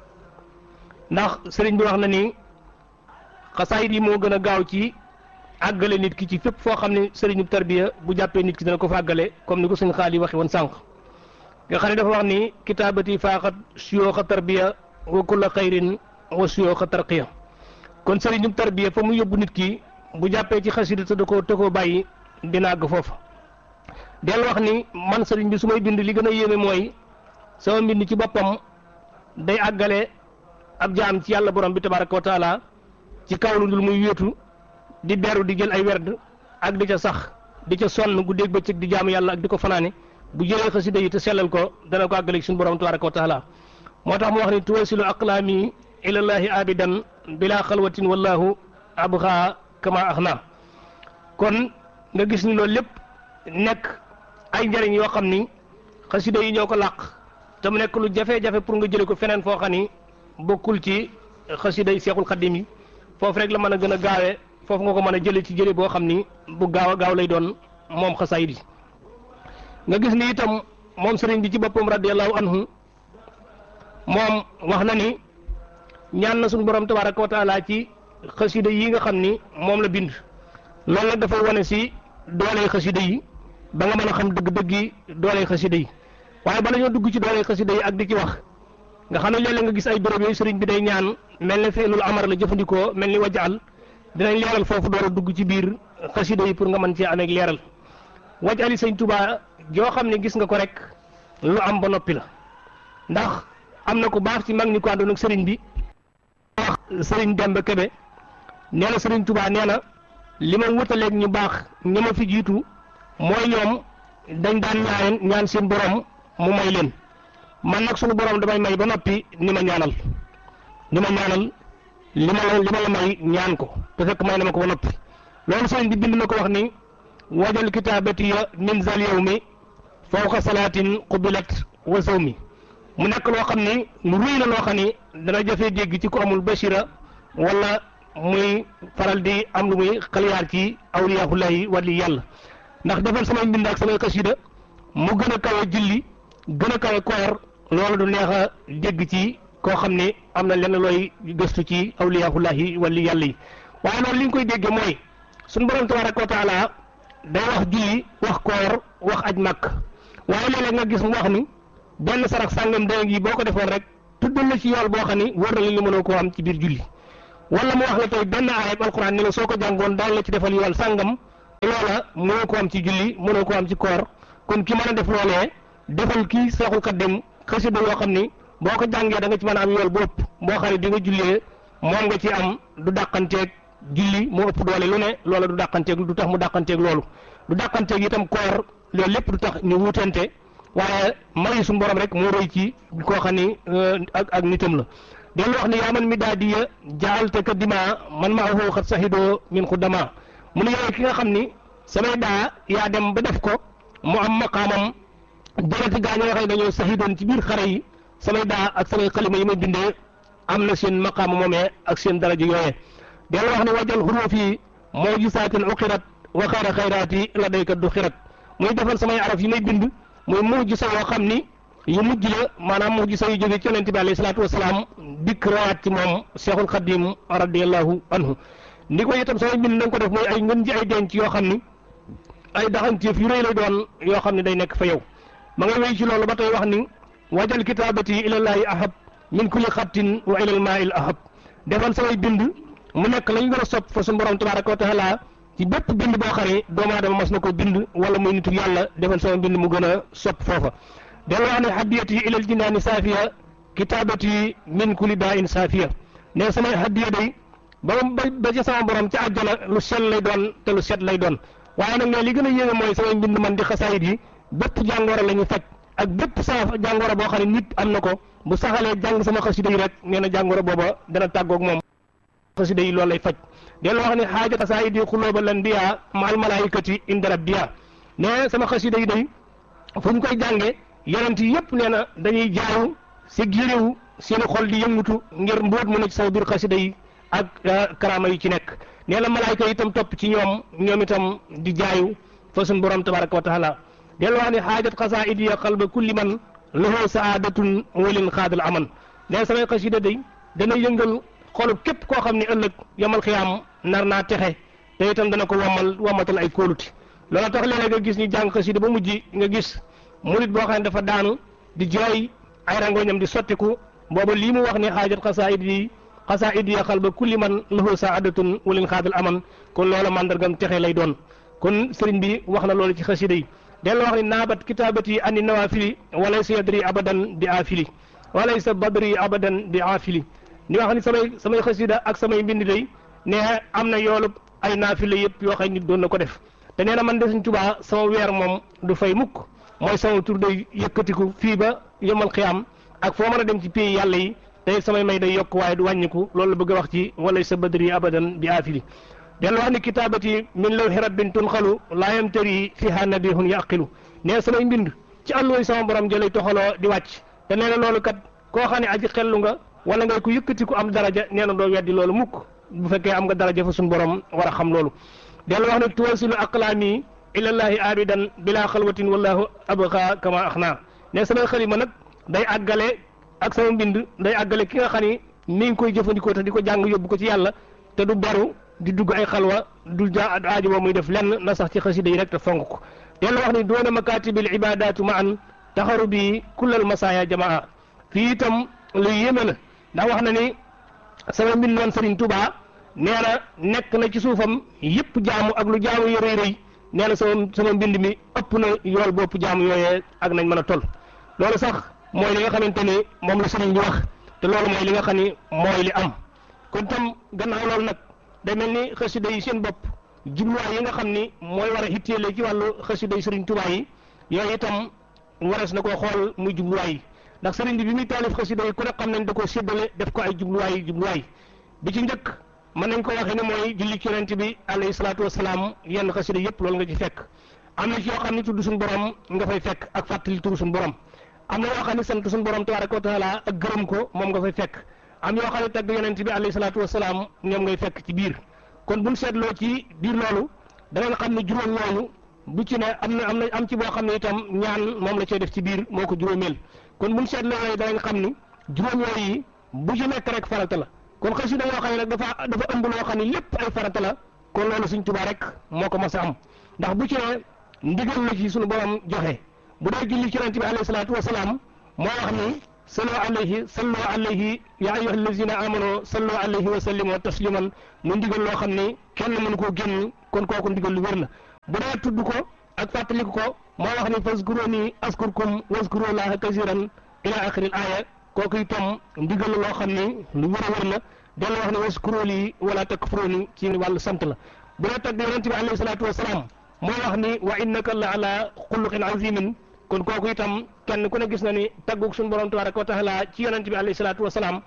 ndax sëriñ bi wax na ni xasaayit yi moo gën a gaaw ci àggale nit ki ci fépp foo xam ne sëriñu tarbiya bu jàppee nit ki dana ko fa àggale comme ni ko sëñ xaal yi waxe woon sànq nga xam ne dafa wax ni kitaabati faaxat suyooxa tarbiya wa kulla xayrin wa suyooxa tarqiya kon sëriñu tarbiya fa mu yóbbu nit ki bu jàppee ci xasida te da koo te koo bàyyi dina àgg foofa del wax ni man sëriñ bi su may bind li gën a yéeme mooy sama mbind ci boppam day àggale ab jaam ci yàlla borom bi tabaraka wa taala ci kaw lu dul muy wéetu di beru di jël ay werd ak di ca sax di ca sonn guddeeg bëccëg di jaamu yàlla ak di ko fanaane bu jëlee xasida yi te sellal ko dana ko àggale suñu borom tabaraka wa taala moo tax mu wax ni tuwasilu aqlaami ilallahi abidan bila xalwatin wallahu abxa kama axna kon nga gis ni loolu lépp nekk ay njëriñ yoo xam ni xasida yi ñoo ko làq te mu nekk lu jafe-jafe pour nga jële ko feneen foo xam ni bokkul ci xasida yi seexul xaddim yi foofu rek la mën a gën a gaawee foofu nga ko mën a jële ci jële boo xam ni bu gaaw a gaaw lay doon moom xasaayid yi nga gis ni itam moom sëriñ bi ci boppam radiallahu anhu moom wax na ni ñaan na suñu borom tabaraka wa taala ci xasida yi nga xam ni moom la bind loolu nag dafay wane si doole xasida yi ba nga mën a xam dëgg-dëggi doole xasida yi waaye bala ñoo dugg ci doole xasida yi ak di ci wax nga xam ne léeg-léeg nga gis ay béréb yooyu sëriñ bi day ñaan mel ne feelul amar la jëfandikoo mel ni wajaal dinañ leeral foofu door a dugg ci biir xasida yi pour nga mën cee amee leeral wajali sëñ Tuubaa joo xam ne gis nga ko rek lu am ba noppi la ndax am na ku baax ci mag ñi ko àndoon ak sëriñ bi wax sëriñ Demba Kebe nee na sëriñ Tuubaa nee na li ma wutaleeg ñu baax ñi ma fi jiitu mooy ñoom dañ daan ñaan ñaan seen borom mu may leen man nag sunu borom damay may ba noppi ni ma ñaanal ni ma ñaanal li ma la li ma la may ñaan ko te fekk may na ma ko ba noppi loolu sëriñ bi bind na ko wax ni wajal kitaabati ya min zal yawmi fawqa salaatin qubilat wa sawmi mu nekk loo xam ni lu rëy la loo xam ni dana jafee dégg ci ko amul bashira wala muy faral di am lu muy xaliyaar ci awliyaahullahi wali yàlla ndax defal samay mbind ak samay xasida mu gën a kawe julli gën a kawe koor loolu du neex a dégg ci koo xam ne am na lenn looy gëstu ci awliyaahullahi wali yàlla yi waaye loolu li nga koy déggee mooy suñu borom tabaraka wa taala day wax julli wax koor wax aj màkk waaye léeg-léeg nga gis mu wax ni benn sarax sàngam dana gi boo ko defoon rek tuddal la ci yool boo xam ni wër na li li mënoo koo am ci biir julli wala mu wax la tey benn aayab alquran ni la soo ko jàngoon daal la ci defal yool sàngam loola mënoo ko am ci julli mënoo ko am ci koor kon ki mën a def loolee defal kii seexul xaddim xasida yoo xam ni boo ko jàngee da nga ci mën a am yool bu ëpp boo xam ne di nga jullee moom nga ci am du dàqanteeg julli moo ëpp doole lu ne loola du dàqanteeg du tax mu dàqanteeg loolu du dàqanteeg itam koor loolu lépp du tax ñu wutante waaye may suñu borom rek moo rëy ci koo xam ni ak ak nitam la dellu wax ni yaa man mi daa diya jaalte ka dima man maa xoo xat saxidoo min xuddama mu ne yow ki nga xam ni samay daa yaa dem ba def ko mu am maqaamam dereti gaa ñi nga xam ne dañoo saxidoon ci biir xare yi samay daa ak samay xalima yi may bindee am na seen maqaama moomee ak seen daraja yooyee dellu wax ne wajal xuruuf yi moo gisaatin uqirat wa xayra xayraati la daykat du xirat muy defal samay araf yi may bind muy mujjisa yoo xam ni yu mujj la maanaam mujjisa yu jóge ci yonente bi alayhi salaatu wasalaam dikk rawaat ci moom cheikhul xadim radiallahu anhu ni ko itam samay bind na nga ko def muy ay ngën ji ay denc yoo xam ni ay daxanteef yu rëy lay doon yoo xam ne day nekk fa yow ma ngay wéy ci loolu ba tey wax ni wajal kitaabati ilallaahi ahab min kulli xattin wa ilal maa'il ahab defal samay bind mu nekk lañ gën a sopp fa suñu borom tabaraka wa taala ci bépp bind boo xam ne doomu aadama mas na ko bind wala muy nitu yàlla defal sama bind mu gën a sopp foofa dellu wax ne hadiyati ilal jinaani saafiya kitaabati min kulli daa in saafiya ne samay hadiya day ba ba ca sama borom ci àjjana lu sell lay doon te lu set lay doon waaye nag ne li gën a yéeme mooy samay mbind man di xasaayit yi bépp jàngoro la ñu faj ak bépp saa jàngoro boo xam ne nit am na ko bu saxalee jàng sama xasida yi rek nee na jàngoro booba dana tàggoog moom xasida yi loolu lay faj dellu wax ne xaaja xasaayit yi xulóoba lan biya maal malaayikati inda rabbiya ne sama xasida yi day fu ñu koy jànge yonent yi yëpp nee na dañuy jaayu si giriw seeni xol di yëngutu ngir mbóot mu ne ci sama biir xasida yi ak karaama yi ci nekk nee na malaayka itam topp ci ñoom ñoom itam di jaayu fa suñ borom tabaraka wa taala dellu wax ne xaajat xasaayid ya qalba kulli man lahu saadatun walin xaadal aman nee samay xasida day dana yëngal xolub képp koo xam ne ëllëg yamal xiyaam nar naa texe te itam dana ko wamal wamatal ay kóoluti loolu tax léeg-léeg nga gis ñu jàng xasida ba mujj nga gis murit boo xam ne dafa daanu di jooy ay rangoñam di sottiku booba lii mu wax ne xaajat xasaayid yi xasaayid ya qalba kulli man lahu saadatun walin xaadal aman kon loola mandargam texe lay doon kon sëriñ bi wax na loolu ci xasida yi dellu wax ni naabat kitaabati ani nawafili walaysa yadri abadan bi aafili walaysa badri abadan bi aafili ni wax ni samay samay xasida ak samay mbind day ne am na yoolub ay naafila yëpp yoo xam nit doon na ko def te nee na man de Sëriñ Tuubaa sama weer moom du fay mukk mooy sama tur day yëkkatiku fii ba yomal xiyaam ak foo mën a dem ci pays yàlla yi te samay may day yokk waaye du wàññiku loolu la bëgg a wax ci walaysa badri abadan bi aafili dellu wax ni kitaabati min lawhi rabbin tunxalu laa yamtari fiha nabihun yaqilu nee samay mbind ci àlluwoy sama borom jëlay toxaloo di wàcc te nee na loolu kat koo xam ne aji xellu nga wala ngay ku yëkkati ku am daraja nee na doo weddi loolu mukk bu fekkee am nga daraja fa suñu borom war a xam loolu dellu wax ne tuwasilu aqlaami ilallahi abidan bila xalwatin wallahu abqa kama axna ne samay xalima nag day àggale ak sama mbind day àggale ki nga xam ni mi ngi koy jëfandikoo te di ko jàng yóbbu ko ci yàlla te du beru di dugg ay xalwa du ja aajo boo muy def lenn na sax ci xasida yi rek te fonk ko dellu wax ni doona makatibil ibadatu ma an taxaru bi kullal masaya jamaa fii itam lu yéeme la ndax wax na ni sama mbind man Serigne Touba nee na nekk na ci suufam yëpp jaamu ak lu jaamu yu rëy rëy nee na sama sama mbind mi ëpp na yool bopp jaamu yooyee ak nañ mën a toll loolu sax mooy li nga xamante ni moom la Serigne bi wax te loolu mooy li nga xam ni mooy li am kon tam gannaaw loolu nag day mel ni xasida yi seen bopp jubluwaay yi nga xam ni mooy war a hitteele ci wàllu xasida yi Serigne Touba yi yooyu itam warees na koo xool muy jubluwaay yi ndax sëriñ bi bi muy taalif xasida yi ku ne xam nañ da koo séddale def ko ay jubluwaay jubluwaay bi ci njëkk mën nañ ko waxee ne mooy julli ci yonent bi alayhi salaatu wasalaam yenn xasida yëpp loolu nga ci fekk am na ci yoo xam ne tudd suñu borom nga fay fekk ak fàttali turu suñu borom am na yoo xam ne sant suñu borom tabaraka wa taala ak gërëm ko moom nga fay fekk am yoo xam ne tagg yonent bi alayhi salaatu wasalaam ñoom ngay fekk ci biir kon buñ seetloo ci biir loolu da nga xam ne juróom yooyu bu ci ne am na am na am ci boo xam ne itam ñaan moom la cay def ci biir moo ko juróomeel kon buñ seetloo yooyu danañ xam ni juróom yooyu bu ci nekk rek farata la kon xasida yoo xam ne nag dafa dafa ëmb loo xam ne lépp ay farata la kon loolu Sëriñ Tuubaa rek moo ko mas a am ndax bu ci ne ndigal la ci suñu borom joxe bu dee julli ci yonent bi alayhi salaatu wasalaam moo wax ni sallu alayhi sallu alayhi ya ayyuha allazina amanu sallu alayhi wa sallimu tasliman mu ndigal loo xam ni kenn mënu koo génn kon kooku ndigal lu wér la bu dee tudd ko ak fàttaliku ko moo wax ni fazkuruni askurkum wazkuru llaha kasiran ila axiril aaya kooku itam ndigal la loo xam ni lu wér a wér la dellu wax ni waskuru li wala takfuruni ci wàllu sant la bu dee tagg yonent bi alayhi salaatu wasalaam moo wax ni wa innaka la ala xuluqin azimin kon kooku itam kenn ku ne gis na ni taggug suñu borom tabaraka wa taala ci yonent bi alayhi salaatu wasalaam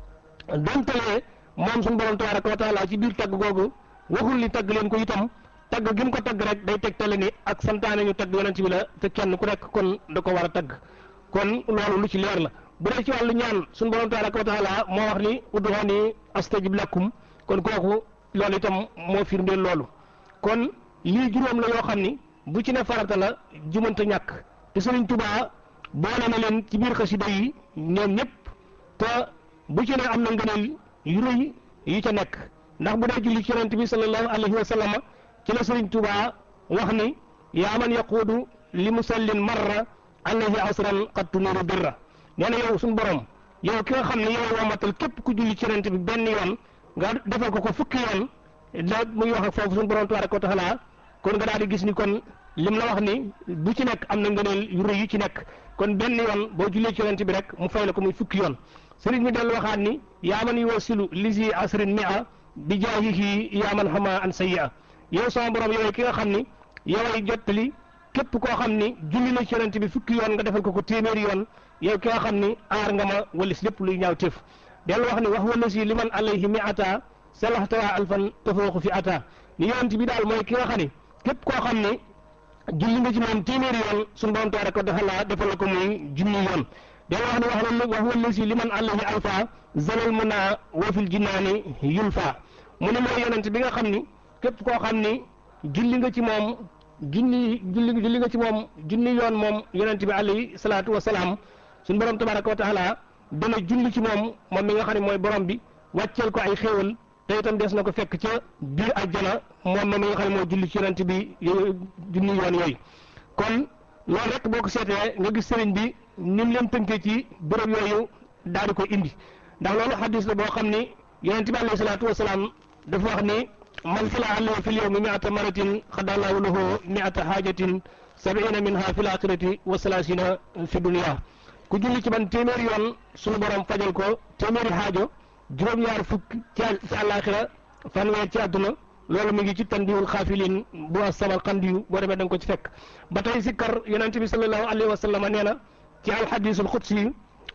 dontalee moom suñu borom tabaraka wa taala ci biir tagg googu waxul ni tagg leen ko itam tagg gi mu ko tagg rek day tegtale ni ak santaane ñu tagg yonent bi la te kenn ku nekk kon da ko war a tagg kon loolu lu ci leer la bu dee ci wàllu ñaan suñu borom tabaraka wa taala moo wax ni ud'uuni astajib lakum kon kooku loolu itam moo firndeel loolu kon lii juróom la yoo xam ni bu ci ne farata la jumante ñàkk te Sëriñ Tuubaa boole na leen ci biir xasida yi ñoom ñëpp te bu ci ne am na ngëneel yu rëy yi ca nekk ndax bu dee julli ci yonent bi sallallahu alayhi wa sallam ci la Sëriñ Tuubaa wax ni yaa man yaquudu li musallin marra alayhi asran qad tuniru birra nee na yow suñu borom yow ki nga xam ne yow wamatal képp ku julli ci yonent bi benn yoon nga defal ko ko fukki yoon da muy wax ak foofu suñu borom tabaraka wa taala kon nga daal di gis ni kon lim la wax ni bu ci nekk am na ngëneel yu rëy yu ci nekk kon benn yoon boo jullee ci yonent bi rek mu fay la ko muy fukki yoon sëriñ mi dellu waxaat ni yaa man yuwasilu lisi asrin mia bi jaahihi yaa man xama an sayyi'a yow sama borom yow ki nga xam ni yoway jottali képp koo xam ni julli na ci yonent bi fukki yoon nga defal ko ko téeméeri yoon yow ki nga xam ni aar nga ma walis lépp luy ñaaw téef dellu wax ni wax wala si liman alayhi mi ata salaxtawa alfan tafooxu fi ata ni yonent bi daal mooy ki nga xam ni képp koo xam ni julli nga ci moom téeméeri yoon suñu borom tabaraka wa taala defal la ko muy junni yoon dellu wax ni wax na wax wala si liman alayhi alfa zalal muna wa fil jinnaani yulfa mu ne mooy yonent bi nga xam ni képp koo xam ni julli nga ci moom junni julli julli nga ci moom junni yoon moom yonent bi alayhi salaatu wa salaam suñu borom tabaraka wa taala dana julli ci moom moom mi nga xam ne mooy borom bi wàcceel ko ay xéewal te itam des na ko fekk ca biir àjjana moom moom mi nga xam ne moo julli ci yonent bi junni yoon yooyu kon loolu rek boo ko seetee nga gis sëriñ bi ni mu leen tënkee ci béréb yooyu daal di ko indi ndax loolu xadis la boo xam ni yonent bi alayhi salaatu wa salaam dafa wax ni man sala alayhi fil yawmi mi'ata maratin xadallahu lahu mi'ata haajatin sabiina minha fil axirati wa salaasina fi dunya ku julli ci man téeméeri yoon sunu borom fajal ko téeméeri xaajo juróom-ñaar fukk ci ci àllaaxira fanweer ci àdduna loolu mi ngi ci tandiwul xaafilin bu asabal xandiyu boo demee da nga ko ci fekk ba tey sikkar yonente bi sallallahu alayhi wa sallam nee na ci alxadisul xudsi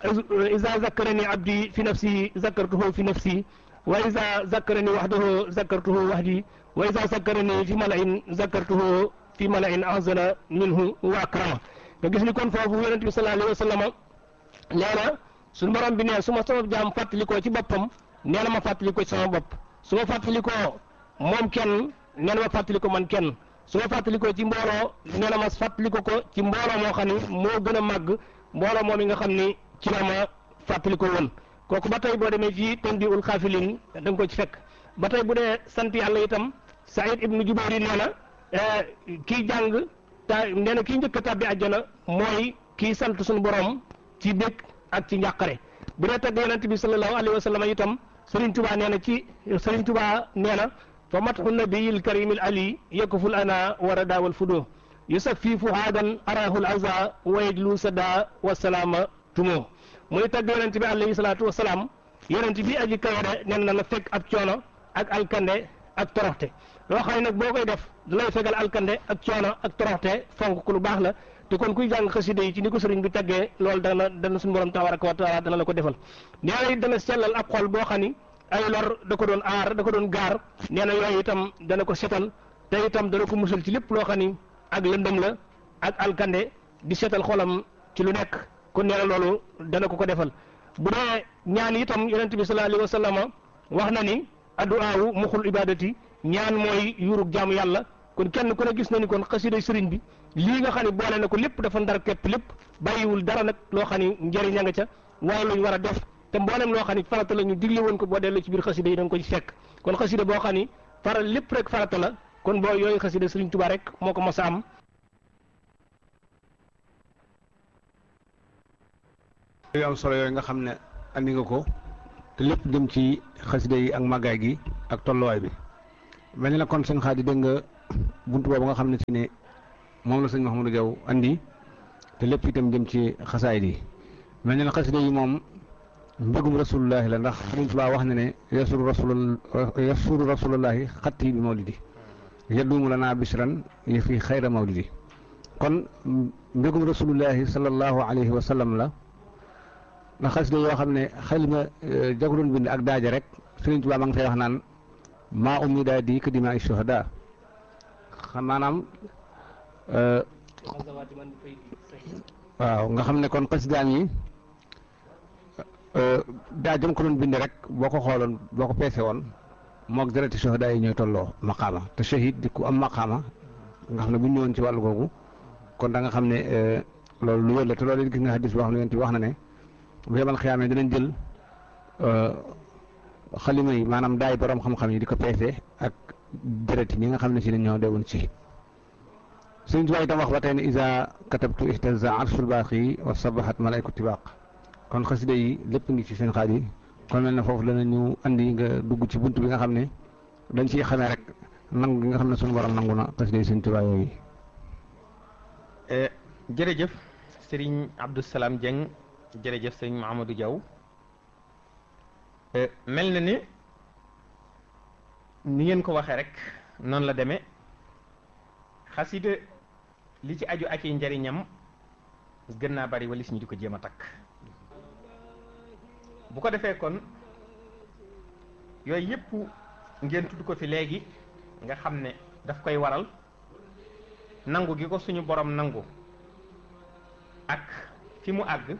iza zakkarani abdi fi nafsi zakkartuhu fi nafsi wa iza zakkarani wahdahu zakkartuhu wahdi wa iza zakkarani fi malain zakkartuhu fi malain azana minhu wa akrama nga gis ni kon foofu yonente bi sallallahu alayhi wa sallam nee na suñu borom bi ne su ma sama jaam fàttalikoo ci boppam nee na ma fàttalikoo ci sama bopp su ma fàttalikoo moom kenn nee na ma fàttalikoo man kenn su ma fàttalikoo ci mbooloo nee na ma fàttaliko ko ci mbooloo moo xam ni moo gën a màgg mbooloo moom yi nga xam ni ci la ma fàttalikoo woon kooku ba tey boo demee ci tandiul xaafilin da nga ko ci fekk ba tey bu dee sant yàlla itam Saïd ibnu Jubayr nee na kii jàng ta nee na kii njëkk a tàbbi àjjana mooy kii sant suñu borom ci bég ak ci njàqare bu dee tagg yonent bi sallallahu alayhi wa sallam itam Serigne Touba nee na ci Serigne Touba nee na fa matxu nabiyil karimil ali yakuful ana war a daawal fudo yusaffi fuhaadan arahul aza wa yajlu sada wa salaama tumo muy tagg yonent bi alayhi salaatu wa salaam yonent bi aji kawere nen na la fekk ab coono ak alkande ak toroxte loo xam ne nag boo koy def dalay fegal alkande ak coono ak toroxte fonk ku lu baax la te kon kuy jàng xasida yi ci ni ko sëriñ bi taggee loolu dana dana suñu borom tabaraka wa taala dana la ko defal nee na it dana sellal ab xol boo xam ni ay lor da ko doon aar da ko doon gaar nee na yooyu itam dana ko setal te itam dana ko musal ci lépp loo xam ni ak lëndëm la ak alkande di setal xolam ci lu nekk kon nee na loolu dana ko ko defal bu dee ñaan itam yonent bi sallallahu alayhi wa sallam wax na ni addu'aawu muxul ibadati ñaan mooy yuurug jaamu yàlla kon kenn ku ne gis na ni kon xasida sëriñ bi lii nga xam ne boole na ko lépp dafa ndar képp lépp bàyyiwul dara nag loo xam ni njëriñ a nga ca waaye luñ war a def te mboolem loo xam ni farata la ñu digle woon ko boo delloo ci biir xasida yi da nga ko ci fekk kon xasida boo xam ni faral lépp rek farata la kon boo yooyu xasida Sëriñ Tuubaa rek moo ko mos a am yu am solo yooyu nga xam ne andi nga ko te lépp jëm ci xasida yi ak màggaay gi ak tolluwaay bi mel na kon sëñ Xaadi dégg nga buntu boobu nga xam ne ci ne moom la sëñ Mouhamadou Diaw andi te lépp itam jëm ci xasaayid yi mel na xasida yi moom mbégum rasulullahi la ndax Sëriñ Tuubaa wax na ne yasuru rasul yasuru rasulullahi xatti bi mawlidi yaddumu lana bisran yi fi xayra mawlidi kon mbégum rasulullahi sallallahu alayhi wa sallam la ndax xasida yoo xam ne xel ma jaguloon bind ak daaja rek Sëriñ Tuubaa ma ngi fay wax naan maa ummi daa di ka dimaa shuhada xam maanaam waaw nga xam ne kon xasidaam yi daa jëm ko doon bind rek boo ko xooloon boo ko peese woon moog dereti shuhada yi ñooy tolloo maqaama te shahid di ku am maqaama nga xam ne bu ñu ñëwoon ci wàllu googu kon da nga xam ne loolu lu wér la te loolu it gis nga hadis boo xam ne yonent bi wax na ne bu yemal xiyaamee dinañ jël xalima yi maanaam daay borom xam-xam yi di ko peese ak deret yi ñi nga xam ne si ne ñoo deewoon ci Sëriñ Tuubaa itam wax ba tey ne isa katabtu ihtaza arshul baaqi wa sabahat malaykatu tibaq kon xasida yi lépp ngi ci seen xaaj yi kon mel na foofu danañu andi nga dugg ci bunt bi nga xam ne dañ ciy xamee rek nangu gi nga xam ne suñu borom nangu na xasida yi Sëriñ Tuubaa yooyu jërëjëf Sëriñ Abdou Salam Dieng jërëjëf Sëriñ Mahamadou Diaw mel na ni ni ngeen ko waxee rek noonu la demee xasida li ci aju ak i njariñam gën naa bari walis ñu di ko jéem a takk bu ko defee kon yooyu yëpp ngeen tudd ko fi léegi nga xam ne daf koy waral nangu gi ko suñu borom nangu ak fi mu àgg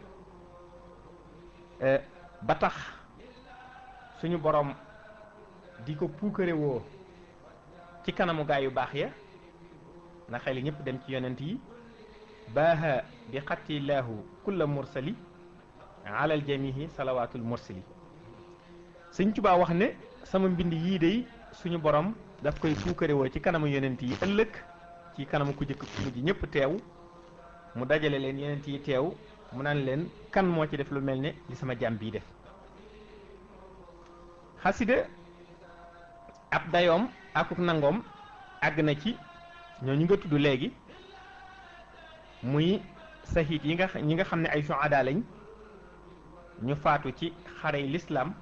ba tax suñu borom di ko puukare woo ci kanamu gaa yu baax ya na xel yi ñëpp dem ci yonent yi baaha bi xattilaahu kulla mursali alal jamihi salawaatul mursali Sëñ Tuubaa wax ne sama mbind yii day suñu borom daf koy puukare woo ci kanamu yonent yi ëllëg ci kanamu ku jëkk ku mujj ñëpp teew mu dajale leen yonent yi teew mu naan leen kan moo ci def lu mel ne li sama jàmm bii def xasida ab dayoom akuk nangoom àgg na ci ñooñu nga tudd léegi muy sahid yi nga ñi nga xam ne ay suada lañ ñu faatu ci xarey lislaam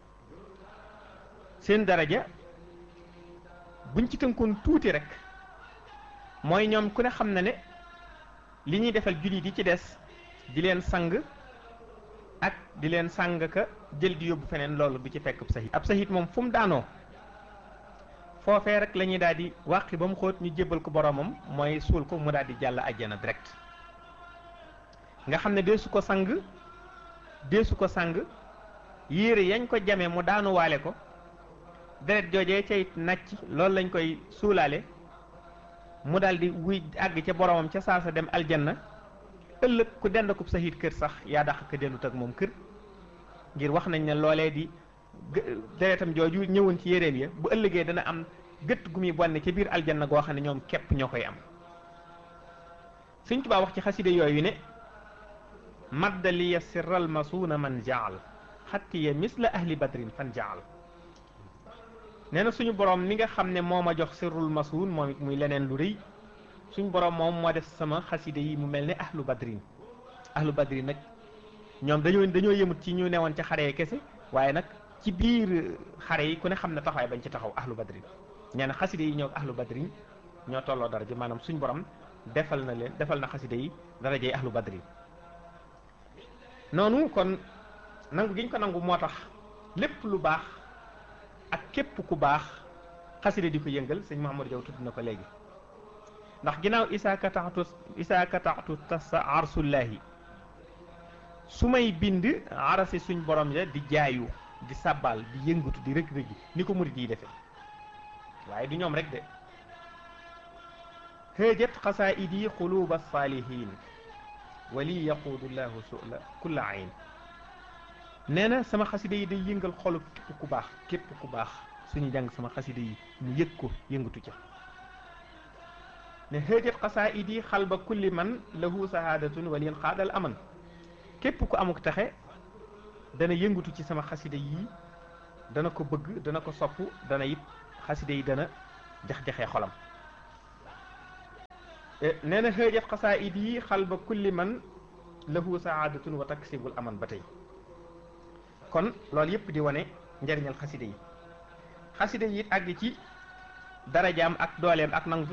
seen daraja buñ ci tënkoon tuuti rek mooy ñoom ku ne xam na ne li ñuy defal jullit yi ci des di leen sang ak di leen sang ka jël di yóbbu feneen loolu du ci fekk ab sahid ab sahid moom fu mu daanoo foofee rek la ñuy daal di wàqi ba mu xóot ñu jébbal ko boromam mooy suul ko mu daal di jàll àjjana direct nga xam ne deesu ko sang deesu ko sang yére yañ ko jamee mu daanuwaale ko deret joojee cay nàcc loolu lañ koy suulaale mu daal di wuy àgg ca boromam ca saasa dem aljanna ëllëg ku dend ko sahid kër sax yaa dàq ko dendut ak moom kër ngir wax nañ ne loolee di deretam jooju ñëwoon ci yéreem ya bu ëllëgee dana am gëtt gu muy bonne ca biir aljanna goo xam ne ñoom képp ñoo koy am Sëñ Tuubaa wax ci xaside yooyu ne maddaliya sirral masuuna man jaal xattiya misla ahli badrin fan jaal nee na suñu borom mi nga xam ne moo ma jox sirrul masuun moom it muy leneen lu rëy suñu borom moom moo def sama xaside yi mu mel ne ahlu badrin ahlu badrin nag ñoom dañoo dañoo yëmut ci ñu newoon ca xare kese waaye nag ci biir xare yi ku ne xam ne taxawaay bañ ci taxaw ahlu badrin nee na xaside yi ñoo ahlu badrin ñoo tolloo daraja maanaam suñ borom defal na leen defal na xaside yi darajey ahlu badrin noonu kon nangu gi ñu ko nangu moo tax lépp lu baax ak képp ku baax xaside di ko yëngal sëñ Mahamadou Diaw tudd na ko léegi ndax ginnaaw isaa kataxtu isaa kataxtu tasa arsullahi su may bind arasi suñ borom ya di jaayu di sàbbaal di yëngatu di rëg-rëgi ni ko murid yi defe waaye du ñoom rek de hëjat xasaidi xuluba saalihin wali yaquudu llahu sula kulla ayn nee na sama xasida yi day yëngal xolu képp ku baax képp ku baax suñu jàng sama xasida yi mu yëg ko yëngatu ca ne xëjat xasaidi xalba kulli man lahu sahadatun walin xaadal aman képp ku amuk taxe dana yëngatu ci sama xasida yi dana ko bëgg dana ko sopp dana it xasida yi dana jax-jaxee xolam nee na xëjat xasaidi xalba kulli man lahu saadatun wa taksibul aman ba tey kon loolu yëpp di wane njariñal xasida yi xasida yi it àgg ci darajaam ak dooleem ak nangu